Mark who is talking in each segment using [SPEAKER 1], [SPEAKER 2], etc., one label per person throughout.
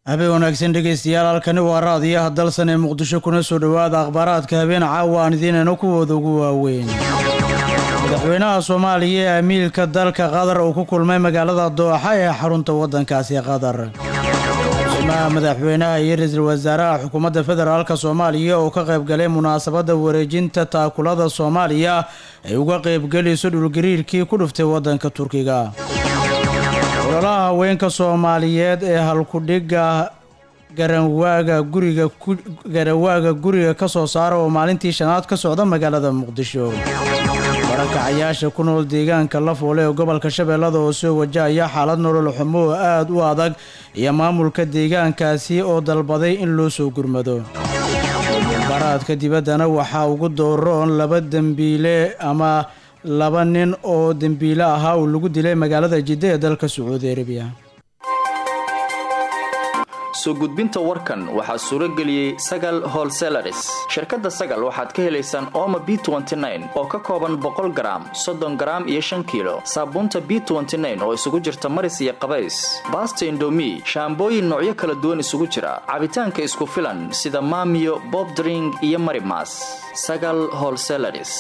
[SPEAKER 1] habeen wanaagsan dhegaystayaal halkani waa raadiyaha dalsan ee muqdisho kuna soo dhowaada akhbaaraadka habeen caawa aan idiinayno kuwooda ugu waaweyn madaxweynaha soomaaliya ee amiilka dalka qatar uu ku kulmay magaalada dooxa ee xarunta waddankaasi qatar madaxweynaha madaxweynaha iyo ra-iisul wasaaraha xukuumadda federaalka soomaaliya oo ka qaybgalay munaasabadda wareejinta taakulada soomaaliya ay uga qaybgelayso dhulgariirkii ku dhuftay waddanka turkiga ololaha haweenka soomaaliyeed ee halkudhiga garanwaaga guriga garawaaga guriga ka soo saara oo maalintii shanaad ka socda magaalada muqdisho barakacayaasha ku nool deegaanka lafoole ee gobolka shabeellada oo soo wajahaya xaalad nolol xumo oo aada u adag iyo maamulka deegaankaasi oo dalbaday in loo soo gurmado baraadka dibaddana waxaa ugu dooroon laba dembiile ama laba nin oo dembiile ahaa uu lagu dilay magaalada jidda ee dalka sacuudi arabiya
[SPEAKER 2] soo gudbinta warkan waxaa suuro geliyey sagal holselaris shirkadda sagal waxaad ka helaysaan ooma b oo ka kooban boqol garaam soddon garaam iyo shan kiilo saabuunta b oo isugu jirta maris iyo qabays baasta indomi shaambooyin noocyo kala duwan isugu jira cabitaanka isku filan sida maamiyo bobdring iyo marimas sagal holselaris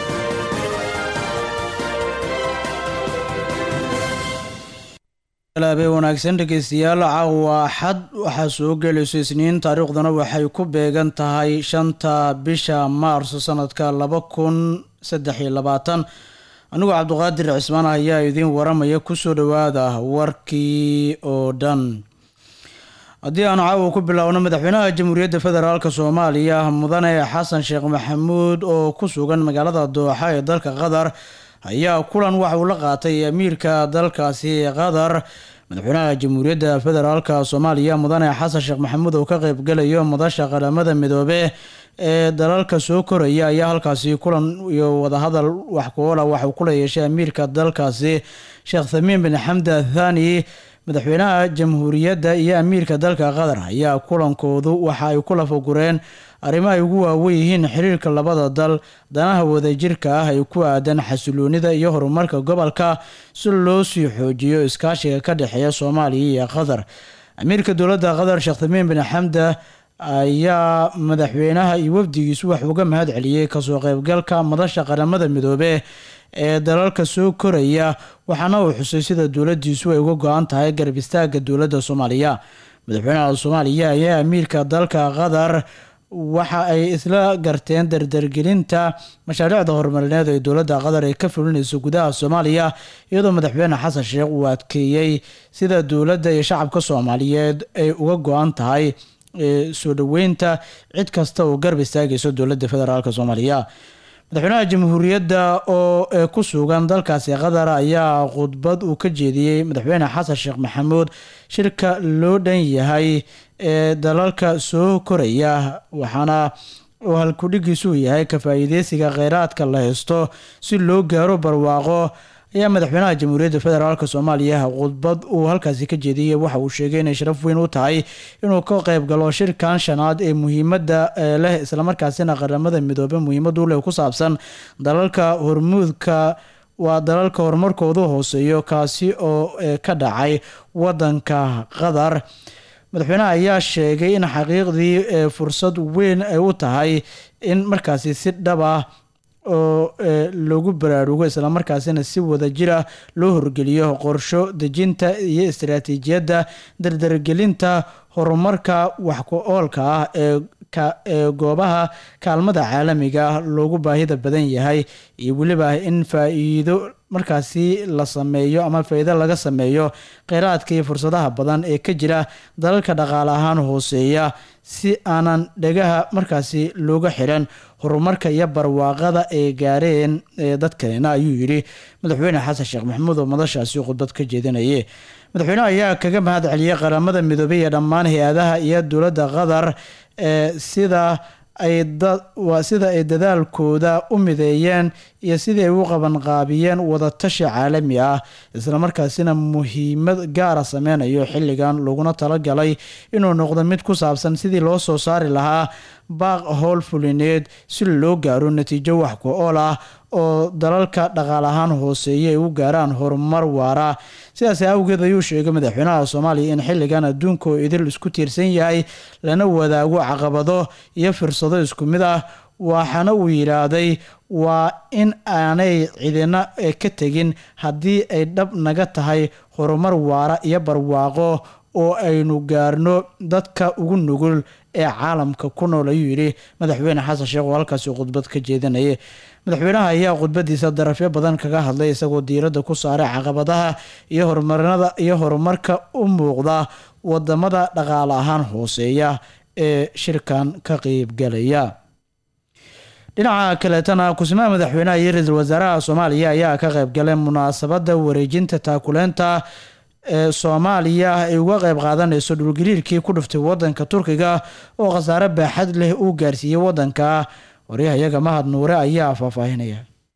[SPEAKER 1] habeen wanaagsan dhegaystayaal caawa axad waxaa soo gelayso isniin taariikhduna waxay ku beegan tahay shanta bisha maarso sanadka laba kun saddex iyo labaatan anigoo cabduqaadir cismaan ayaa idiin waramaya kusoo dhowaada warkii oo dhan haddii aan caawa ku biloawno madaxweynaha jamhuuriyadda federaalk soomaaliya mudane xasan sheekh maxamuud oo ku sugan magaalada dooxa ee dalka qatar ayaa kulan waxa uu la qaatay amiirka dalkaasi qatar madaxweynaha jamhuuriyadda federaalka soomaaliya mudane xasan sheekh maxamuud oo ka qeybgalayo madasha qaramada midoobe ee dalalka soo koraya ayaa halkaasi kulan iyo wadahadal wax kuola waxauu kula yeeshay amiirka dalkaasi sheekh thamiin bin xamda thani madaxweynaha jamhuuriyadda iyo amiirka dalka qatar ayaa kulankoodu waxa ay ku lafagureen arrimo ay ugu waawen yihiin xiriirka labada dal danaha wadajirka ah ay ku aadan xasiloonida iyo horumarka gobolka si loo sii xoojiyo iskaashiga ka dhexeeya soomaaliya iyo qatar amiirka dowladda qatar sheekh tamiin bin xamda ayaa madaxweynaha iyo wafdigiisu wax uga mahad celiyey kasoo qeybgalka madasha qaramada midoobe ee dalalka soo koraya waxaana uu xusay sida dowladiisu ay uga go-an tahay garab istaaga dowladda soomaaliya madaxweynaha soomaaliya ayaa amiirka dalka qatar waxa ay isla garteen dardargelinta mashaariicda horumarineed ee dowladda qatar ay ka fulinayso gudaha soomaaliya iyadoo madaxweyne xasan sheekh uu adkeeyey sida dowladda iyo shacabka soomaaliyeed ay uga go-an tahay soo dhoweynta cid kasta oo garab istaagayso dowladda federaalk soomaaliya madaxweynaha jamhuuriyadda oo ku sugan dalkaasi qatar ayaa khudbad uu ka jeediyey madaxweyne xasan sheekh maxamuud shirka loo dhan yahay ee dalalka soo koraya waxaana uu halkudhigiisu yahay ka faa-iideysiga kheyraadka la haysto si loo gaaro barwaaqo ayaa madaxweynaha jamhuuriyadda federaalk soomaaliya khudbad uu halkaasi ka jeediyey waxa uu sheegay inay sharaf weyn u tahay inuu ka qeyb galo shirkan shanaad ee muhiimadda leh islamarkaasina qaramada midoobe muhiimadu leh ku saabsan dalalka hormuudka waa dalalka horumarkoodu hooseeyo kaasi oo ka dhacay wadanka qatar madaxweynaha ayaa sheegay in xaqiiqdii fursad weyn ay u tahay in markaasi si dhab ah oo lagu baraarugo islamarkaasina si wadajira loo horgeliyo qorsho dejinta iyo istaraatiijiyadda dardargelinta horumarka wax ku oolka ah ee goobaha kaalmada caalamiga loogu baahida badan yahay iyo weliba in faa-iido markaasi la sameeyo ama faa-iido laga sameeyo kheyraadka iyo fursadaha badan ee ka jira dalalka dhaqaale ahaan hooseeya si aanan dhegaha markaasi looga xiran horumarka iyo barwaaqada ay gaareen dadkeena ayuu yidhi madaxweyne xasan sheekh maxamuud oo madashaasi khudbad ka jeedinayay madaxweyneha ayaa kaga mahad celiyey qaramada midoobey iyo dhammaan hay-adaha iyo dowladda qatar ee sida ay sida ay dadaalkooda u mideeyeen iyo sidii ay u qabanqaabiyeen wadatashi caalami ah islamarkaasina muhiimad gaara sameynayo xilligan laguna talagalay inuu noqdo mid ku saabsan sidii loo soo saari lahaa baaq howl fulineed si loo gaaro natiijo wax ku ool ah oo dalalka dhaqaal ahaan hooseeya ay u gaaraan horumar waara sidaas awgeed ayuu sheegay madaxweynaha soomaaliya in xilligan adduunka oo idil isku tiirsan yahay lana wadaago caqabado iyo firsado isku mid ah waxaana uu yidhaahday waa in aanay cidina ka tegin haddii ay dhab naga tahay horumar waara iyo barwaaqo oo aynu gaarno dadka ugu nugul ee caalamka ku nool ayuu yidhi madaxweyne xasan sheekh oo halkaasi khudbad ka jeedinayay madaxweynaha ayaa khudbadiisa darafyo badan kaga hadlay isagoo diiradda ku saaray caqabadaha iyo horumarinada iyo horumarka u muuqda wadamada dhaqaale ahaan hooseeya ee shirkan ka qeybgalaya dhinaca kaleetana kusimaha madaxweynaha iyo ra-iisul wasaaraha soomaaliya ayaa ka qeybgalay munaasabada wareejinta taakuleynta ee soomaaliya ay uga qeyb qaadanayso dhulgariirkii ku dhuftay wadanka turkiga oo khasaare baaxad leh uu gaarsiiyey wadanka waryahayaga mahad nuure ayaa faahfaahinaya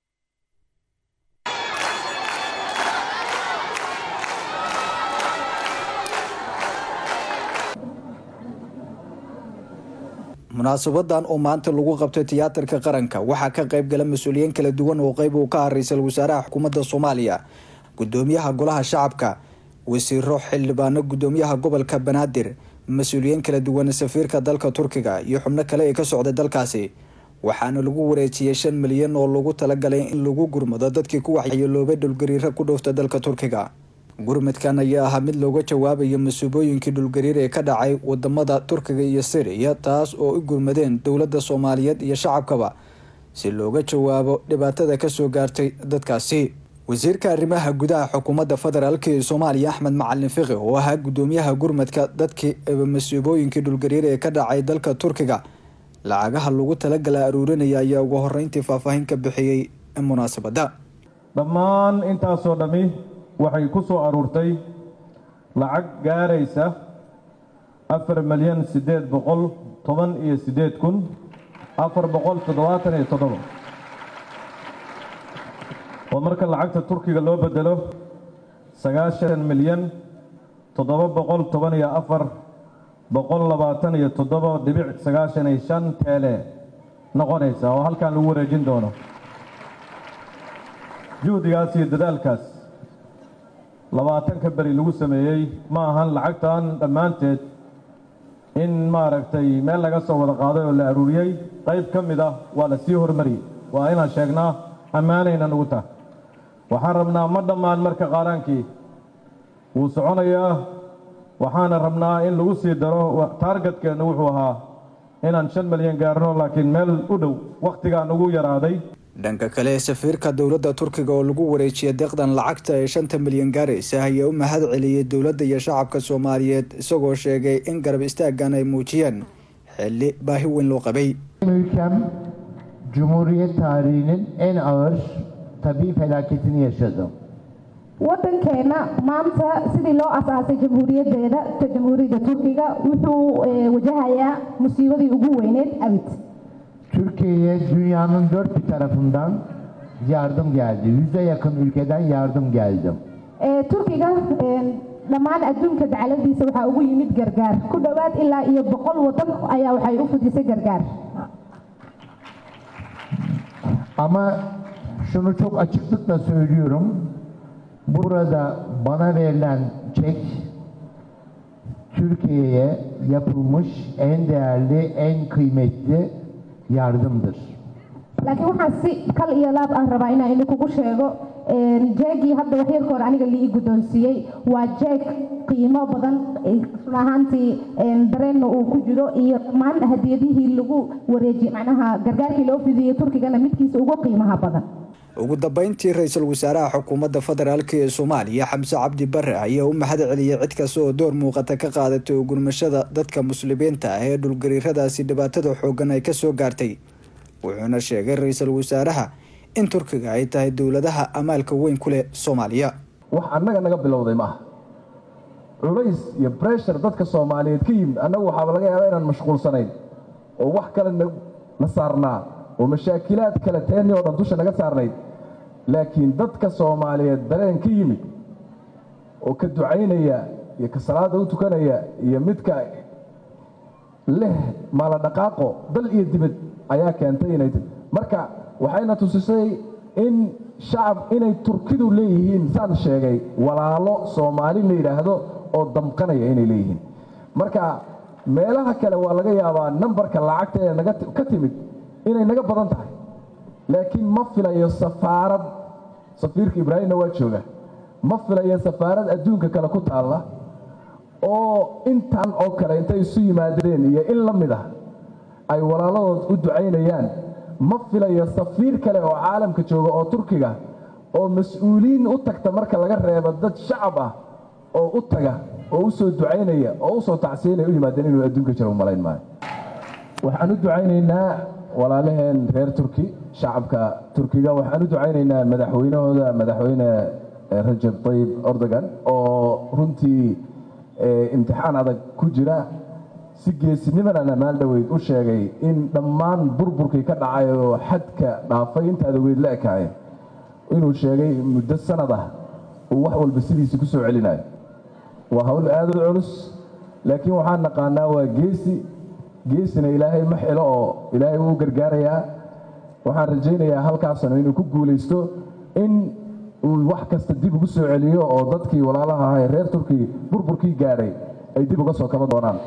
[SPEAKER 3] munaasabadan oo maanta lagu qabtay tiyaatarka qaranka waxaa ka qayb gala mas-uuliyiin kala duwan oo qeyb uu ka ah ra-iisul wasaaraha xukuumadda soomaaliya gudoomiyaha golaha shacabka wasiiro xildhibaano gudoomiyaha gobolka banaadir mas-uuliyiin kala duwan safiirka dalka turkiga iyo xubno kale ee ka socday dalkaasi waxaana lagu wareejiyey shan milyan oo lagu talagalay in lagu gurmado dadkii ku waxyeeloobay dhulgariiro ku dhowfta dalka turkiga gurmadkan ayaa ahaa mid looga jawaabayo masuubooyinkii dhulgariir ee ka dhacay wadamada turkiga iyo siriya taas oo u gurmadeen dowladda soomaaliyeed iyo shacabkaba si looga jawaabo dhibaatada kasoo gaartay dadkaasi wasiirka arrimaha gudaha xukuumadda federaalk ee soomaaliya axmed macalin fiqi oo ahaa gudoomiyaha gurmadka dadkii masuubooyinkii dhulgariir ee ka dhacay dalka turkiga lacagaha lagu talagala aruurinaya ayaa ugu horeyntii faahfaahin ka bixiyey munaasabadda
[SPEAKER 4] dhammaan intaasoo dhammi waxay ku soo aruurtay lacag gaaraysa afar milyan siddeed boqol toban iyo siddeed kun afar boqol toddobaatan iyo toddoba oo marka lacagta turkiga loo bedelo sagaashan milyan toddoba boqol toban iyo afar boqol labaatan iyo toddoba dhibic sagaashan iyo shan teele noqonaysa oo halkan lagu wareejin doono juhdigaas iyo dadaalkaas labaatanka beri lagu sameeyey ma ahan lacagtan dhammaanteed in maaragtay meel laga soo wada qaaday oo la aruuriyey qayb ka mid ah waa la sii hormariyey waa inaan sheegnaa ammaanayna nugu tah waxaan rabnaa ma dhammaan marka qaaraankii wuu soconayaa waxaana rabnaa in lagu sii daro taargetkeennu wuxuu ahaa inaan shan milyan gaarno laakiin meel u dhow wakhtigaa nagu yaraaday
[SPEAKER 3] dhanka kale safiirka dowladda turkiga oo lagu wareejiyay deeqdan lacagta ee shanta milyan gaaraysa ayaa u mahad celiyey dowladda iyo shacabka soomaaliyeed isagoo sheegay in garab istaaggan ay muujiyeen xilli baahi weyn loo qabay
[SPEAKER 5] Ülkem Cumhuriyet tarihinin en ağır tabii felaketini yaşadı.
[SPEAKER 6] waddankeena maanta sidii loo asaasay jamhuuriyaddeeda ta jamhuuriyadda turkiga wuxuu eh, wajahayaa musiibadii ugu weyneed abid
[SPEAKER 5] Türkiye'ye dünyanın dört bir tarafından yardım geldi. Yüze yakın ülkeden yardım geldi.
[SPEAKER 6] Eh, turkiga eh, dhammaan adduunka dacaladiisa waxaa ugu yimid gargaar ku dhowaad ilaa iyo boqol waddan ayaa waxay u fudisay gargaar
[SPEAKER 5] Ama şunu çok açıklıkla söylüyorum. Burada bana verilen çek Türkiye'ye yapılmış en değerli, en kıymetli yardımdır.
[SPEAKER 6] laakiin waxaan si kal iyo laab ah rabaa inaan idinkugu sheego eh, jeegii hadda waxyarka hore aniga lii guddoonsiiyey waa jeeg qiimo badan eh, run ahaantii eh, dareenna uu ku jiro iyo dhammaan hadiyadihii lagu wareejiyey macnaha gargaarkii loo fidiyey turkigana midkiisa ugu qiimaha badan
[SPEAKER 3] ugu dambeyntii ra-iisul wasaaraha xukuumadda federaalk ee soomaaliya xamse cabdi bare ayaa u mahad celiyey cid kasta oo door muuqata ka qaadatay ugurmashada dadka muslimiinta ah ee dhulgariiradaasi dhibaatada xoogan ay kasoo gaartay wuxuuna sheegay ra-iisul wasaaraha in turkiga ay tahay dowladaha amaalka weyn ku leh soomaaliya
[SPEAKER 4] wax annaga naga bilowday maaha culays iyo breshar dadka soomaaliyeed ka yimid annagu waxaaba laga yaabaa inaan mashquulsanayn oo wax kale na saarnaa oo mashaakilaad kale teeni oo dhan dusha naga saarnayd laakiin dadka soomaaliyeed dareen ka yimid oo ka ducaynaya iyo ka salaada u tukanaya iyo midka leh maala dhaqaaqo dal iyo dibad ayaa keentay inay marka waxayna tusisay in shacab inay turkidu leeyihiin saan sheegay walaalo soomaali la yidhaahdo oo damqanaya inay leeyihiin marka meelaha kale waa laga yaabaa nambarka lacagta ee naga ka timid inay naga badan tahay laakiin ma filayo safaarad safiirka ibraahimna waa jooga ma filayo safaarad adduunka kale ku taalla oo intan oo kale intay isu yimaadeen iyo in la mid ah ay walaaladood u ducaynayaan ma filayo safiir kale oo caalamka jooga oo turkiga oo mas-uuliyiin u tagta marka laga reebo dad shacab ah oo u taga oo u soo ducaynaya oo u soo tacsiinaya u yimaadeen inuu adduunka jiro u malayn maayo waxaan u ducaynaynaa walaalaheen reer turki shacabka turkiga waxaan u ducaynaynaa madaxweynahooda madaxweyne rajab tayib erdogan oo runtii imtixaan adag ku jira si geesinimadan ammaan dhoweyd u sheegay in dhammaan burburkii ka dhacay oo xadka dhaafay intaada weyd la ekaayeen inuu sheegay muddo sanad ah uu wax walba sidiisii ku soo celinayo waa hawl aad u culus laakiin waxaan naqaanaa waa geesi geesina ilaahay ma xilo oo ilaahay wuu gargaarayaa waxaan rajaynayaa halkaasna inuu ku guulaysto in uu wax kasta dib ugu soo celiyo oo dadkii walaalaha ahaa ee reer turki burburkii gaadhay ay dib uga soo kaban doonaan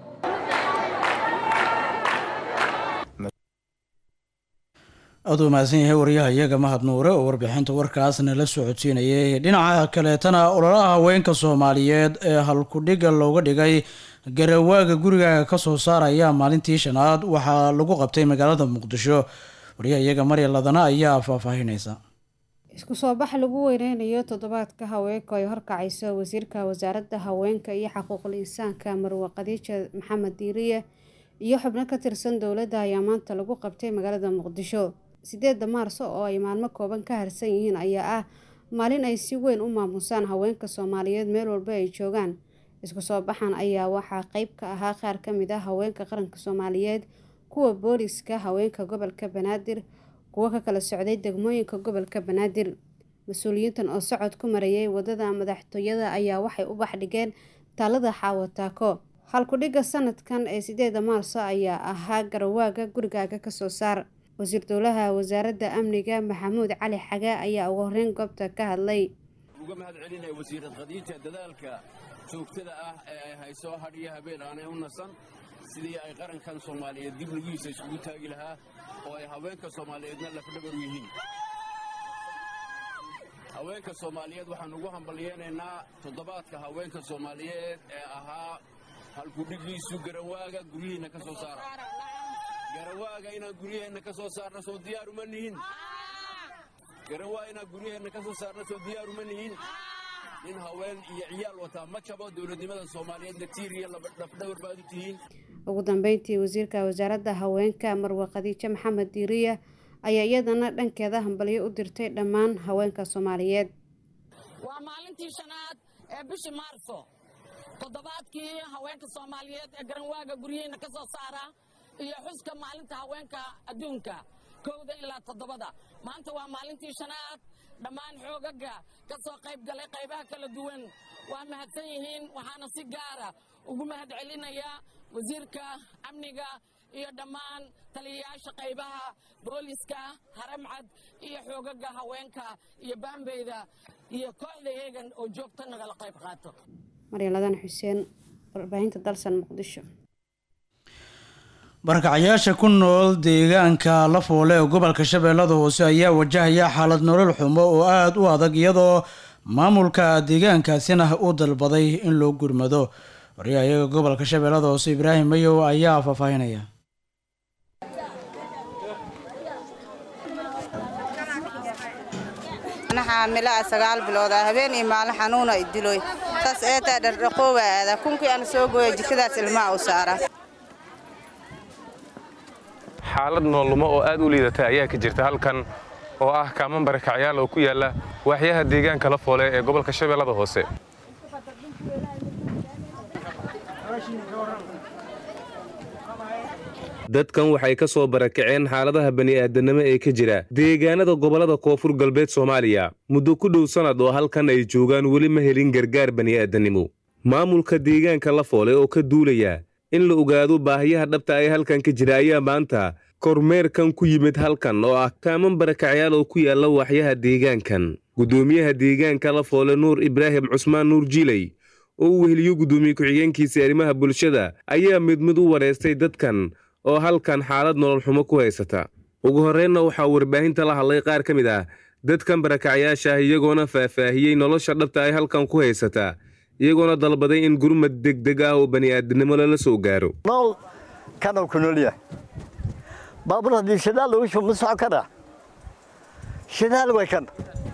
[SPEAKER 1] aad u mahadsan yahay wariyaha iyaga mahad nuure oo warbixinta warkaasna la socodsiinayay dhinaca kaleetana ololaha haweenka soomaaliyeed ee halkudhiga looga dhigay garawaaga gurigaaga kasoo saaraya maalintii shanaad waxaa lagu qabtay magaalada muqdisho wariyaha iyaga marya ladana ayaa faahfaahinaysa
[SPEAKER 7] isku soo bax lagu weyneynayo toddobaadka haweenka ay horkacayso wasiirka wasaaradda haweenka iyo xaquuqul insaanka marwe khadiija maxamed diiriye iyo xubno ka tirsan dowladda ayaa maanta lagu qabtay magaalada muqdisho sideedda maarso oo ay maalmo kooban ka harsan yihiin ayaa ah maalin ay si weyn u maamusaan haweenka soomaaliyeed meel walba ay joogaan isku soo baxan ayaa waxaa qeyb ka ahaa qaar ka mid ah haweenka qaranka soomaaliyeed kuwa booliska haweenka gobolka banaadir kuwo ka kala socday degmooyinka gobolka banaadir mas-uuliyiintan oo socod ku marayay wadada madaxtooyada ayaa waxay u baxdhigeen taalada xaawataako halkudhigga sanadkan ee sideeda maarso ayaa ahaa garawaaga gurigaaga kasoo saar wasiir dowlaha wasaaradda amniga maxamuud cali xagaa ayaa ugu horeyn goobta ka hadlay
[SPEAKER 8] uga mahad celinaya wasiirad khadiija dadaalka joogtada ah ee ay hayso hadh iyo habeen aanay u nasan sidii ay qarankan soomaaliyeed dib lugihiisa iskugu taagi lahaa oo ay haweenka soomaaliyeedna lafdhabar u yihiin haweenka soomaaliyeed waxaan ugu hambalyeynaynaa toddobaadka haweenka soomaaliyeed ee ahaa halkudhigiisu garawaaga guryihiinna ka soo saara garawaaga inaan guryaheenna ka soo saarna soo diyaaruma nihin garawaa inaan guryaheenna ka soo saarna soo diyaaruma nihin nin haween iyo ciyaal wataa ma jabo dowladnimada soomaaliyeedna tiir iyo lafdhawar baad u tihiin
[SPEAKER 7] ugu dambeyntii wasiirka wasaaradda haweenka marwe khadiijo maxamed diiriya ayaa iyadana dhankeeda hambalyo u dirtay dhammaan haweenka soomaaliyeed
[SPEAKER 9] waa maalintii shanaad ee bishii maarso toddobaadkii haweenka soomaaliyeed ee garanwaaga guryihiina ka soo saara iyo xuska maalinta haweenka adduunka kowda ilaa toddobada maanta waa maalintii shanaad dhammaan xoogaga ka soo qayb galay qaybaha kala duwan waa mahadsan yihiin waxaana si gaara ugu mahad celinayaa wasiirka amniga iyo dhammaan taliyayaasha qaybaha booliska haramcad iyo xoogaga haweenka iyo baambeyda iyo kooxda eegan oo joogta nagala qayb qaato
[SPEAKER 7] maryaaladan xuseen warbaahinta dalsan muqdisho
[SPEAKER 1] barakacayaasha ku nool deegaanka lafoole ee gobolka shabeellada hoose ayaa wajahaya xaalad nolol xumo oo aada u adag iyadoo maamulka deegaankaasina u dalbaday in loo gurmado waryahayaga gobolka shabeellada hoose ibraahim mayow ayaa faahfaahinaya
[SPEAKER 10] xaamilaa sagaal bilood ah habeen iyo maalin xanuuna idiloy saas eetaa dhardhaqooba aada kunkii aan soo gooya jikadaas ilmaha u saara
[SPEAKER 11] xaalad noollumo oo aad u liidata ayaa ka jirta halkan oo ah kaaman barakacyaal oo ku yaalla waaxyaha deegaanka la foole ee gobolka shabeellada hoose dadkan waxay ka soo barakaceen xaaladaha bani'aadanimo ee ka jira deegaanada gobollada koonfur galbeed soomaaliya muddo ku dhow sannad oo halkan ay joogaan weli ma helin gargaar bani'aadanimo maamulka deegaanka la foole oo ka duulaya in la ogaado baahiyaha dhabta ee halkan ka jira ayaa maanta kormeerkan ku yimid halkan oo ah kaaman barakacyaal oo ku yaalla waaxyaha deegaankan guddoomiyaha deegaanka lafoole nuur ibraahim cusmaan nuur jiley oo uu weheliyo guddoomiye ku-xigeenkiisa arrimaha bulshada ayaa mid mid u wareystay dadkan oo halkan xaalad nolol xumo ku haysata ugu horreynna waxaa warbaahinta la hadlay qaar ka mid ah dadkan barakacyaasha ah iyagoona faahfaahiyey nolosha dhabta ay halkan ku haysataa iyagoona dalbaday in gurmad degdeg ah oo bani'aadinimo lala soo gaaro
[SPEAKER 12] nool kanuu ku nool yahay baabuur haddii shidaal lagu shubo ma socon karaa shidaal way kan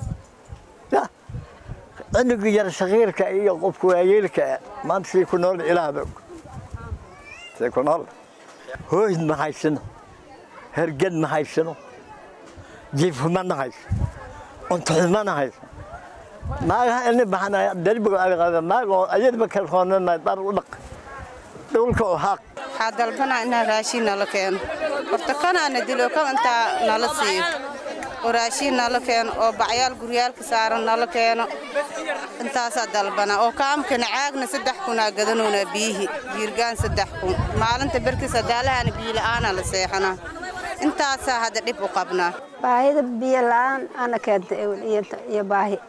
[SPEAKER 12] ya cunugga yar shakiirka iyo qofka waayeelka maanta sii ku nool ilaahba og sii ku nool hooyd ma haysano herged ma haysano jiifuma ma hayso cuntoxuma ma hayso naagaha ini baxanaya derbiga alqada naag oo ayadba kalkoonana dhar u dhaq dhulka oo haaq
[SPEAKER 10] waxaa dalbanaa inaa raashiin nala keeno horta kanaana dilo kan intaa nala siiyo oo raashiin nala keeno oo bacyaal guryaalka saaran nala keeno intaasaa dalbanaa oo kaamkana caagna saddex kunaa gadanoonaa biyihii jiirgaan saddex kun maalinta berkis hadaalahana biyila'aana la seexanaa intaasaa hadda dhib u qabnaa
[SPEAKER 13] baahida biyo la'aan ana keenta iyo baahi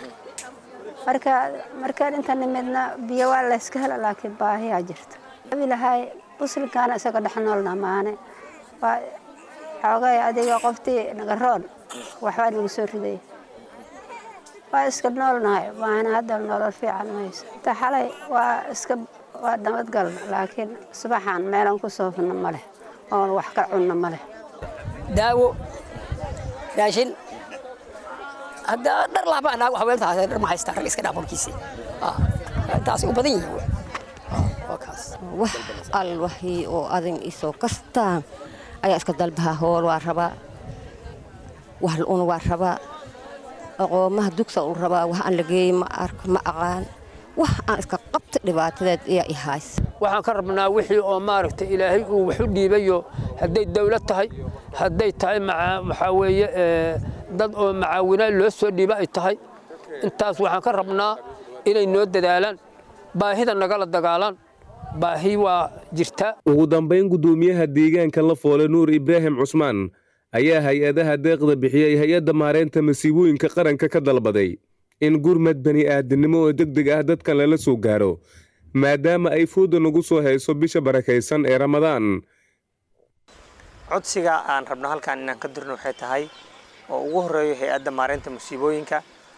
[SPEAKER 13] marka markaan inta nimidna biyo waa layska hela laakiin baahiyaa jirta abilahay muslimkaana isaga dhex noolna maane waa xoogay adiga qoftii nagaroon waxbaa nagu soo riday waa iska noolnahay maana hadda nolol fiican mayso inta xalay waa iska waa nabadgalna laakiin subaxaan meelan ku soofna ma leh oon wax ka cunna ma leh
[SPEAKER 14] daawo raashin hadda dhar laaba anaag haweentaa dhar ma haystaa rag iska dhaafolkiisii intaas u badan yihiin
[SPEAKER 15] wax al waxii oo adin isoo kastaan ayaa iska dalbaha hool waa rabaa wax la-una waa rabaa aqoomaha dugsa u rabaa wax aan la geeyey ma arko ma aqaan wax aan iska qabta dhibaatadeed ayaa i hays
[SPEAKER 16] waxaan ka rabnaa wixii oo maaragtay ilaahay uu wax u dhiibayo hadday dawlad tahay hadday tahay waxaa weeye dad oo macaawina loo soo dhiiba ay tahay intaas waxaan ka rabnaa inay noo dadaalaan baahida nagala dagaalaan baahi waa jirta
[SPEAKER 11] ugu dambayn guddoomiyaha deegaanka lafoole nuur ibraahim cusmaan ayaa hay-adaha deeqda bixiyey hay-adda maareynta masiibooyinka qaranka ka dalbaday in gurmad bani'aadinimo oo deg deg ah dadkan lala soo gaaro maadaama ay fooda nagu soo hayso bisha barakaysan ee ramadaan
[SPEAKER 17] codsiga aan rabno halkan inaan ka dirno waxay tahay oo ugu horeeyo hay-adda maareynta musiibooyinka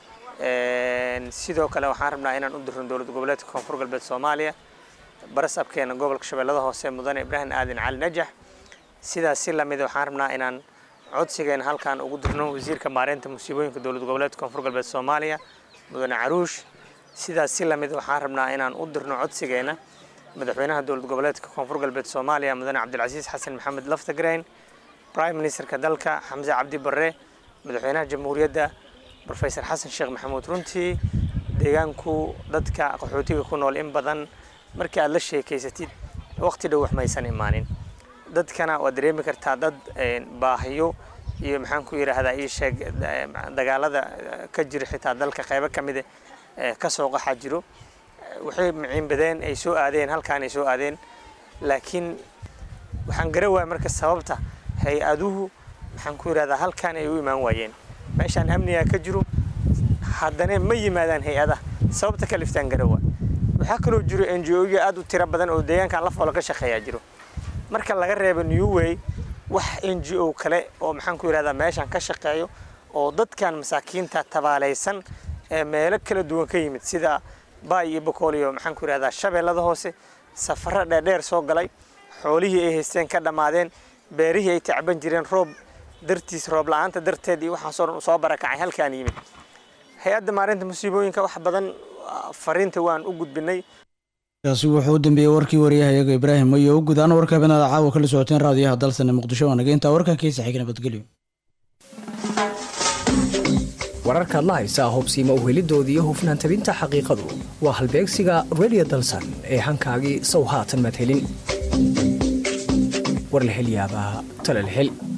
[SPEAKER 17] sidoo kale waxaan rabnaa inaan u dirno dowlad goboleedka koonfur galbeed soomaaliya barasabkeena gobolka shabeellada hoose mudane ibraahim aadan cali najax sidaas si lamid waxaan rabnaa inaan codsigeena halkan ugu dirno wasiirka maareynta musiibooyinka dowlad goboleedka koonfur galbeed soomaaliya mudane caruush sidaas si lamid waxaan rabnaa inaan u dirno codsigeena madaxweynaha dowlad goboleedka koonfur galbeed soomaaliya mudane cabdilcasiis xasan maxamed laftagrain prime ministerka dalka xamse cabdi barre madaxweynaha jamhuuriyadda rofesor xasan sheekh maxamuud runtii deegaanku dadka qaxootiga ku nool in badan markii aad la sheekaysatid waqti dhow wax maysan imaanin dadkana waad dareemi kartaa dad baahiyo iyo maxaan ku yidhaahdaa ii sheeg dagaalada ka jira xitaa dalka qaybo ka mida ka soo qaxa jiro waxay miciinbadeen ay soo aadeen halkaan ay soo aadeen laakiin waxaan gara waaya marka sababta hay-aduhu maxaan ku yidhahdaa halkaan ay u imaan waayeen meeshaan amniga ka jiro haddana ma yimaadaan hay-adaha sababta ka liftaan garawa waxaa kaloo jiro n g o-ya aad u tiro badan oo deegaankan la foolo ka shaqeeyaa jiro marka laga reebo newway wax n g o kale oo maxaan ku yidhahdaa meeshaan ka shaqeeyo oo dadkan masaakiinta tabaalaysan ee meelo kala duwan ka yimid sida baay iyo bokool iyo maxaan ku yidhahdaa shabeellada hoose safaro dheerdheer soo galay xoolihii ay haysteen ka dhammaadeen beerihii ay tacban jireen roob dartiis roob la-aanta darteed iyo waxaasoo dhan soo barakacay halkaan yimid hay-adda maarinta musiibooyinka wax badan fariinta waan u gudbinay
[SPEAKER 1] kaasi wuxuu u dambeeyey warkii wariyahayaga ibraahim mayo u gudaan warka habeenada caawa kala socoteen raadiyaha dalsane muqdisho waa naga intaa warkankiisa xiga nabadgelyo
[SPEAKER 18] wararkaad la haysaa hubsiima uhelidoodii iyo hufnaan tabinta xaqiiqadu waa halbeegsiga radio dalsan ee hankaagii sow haatan madhelin warlahelyaabaha talalhel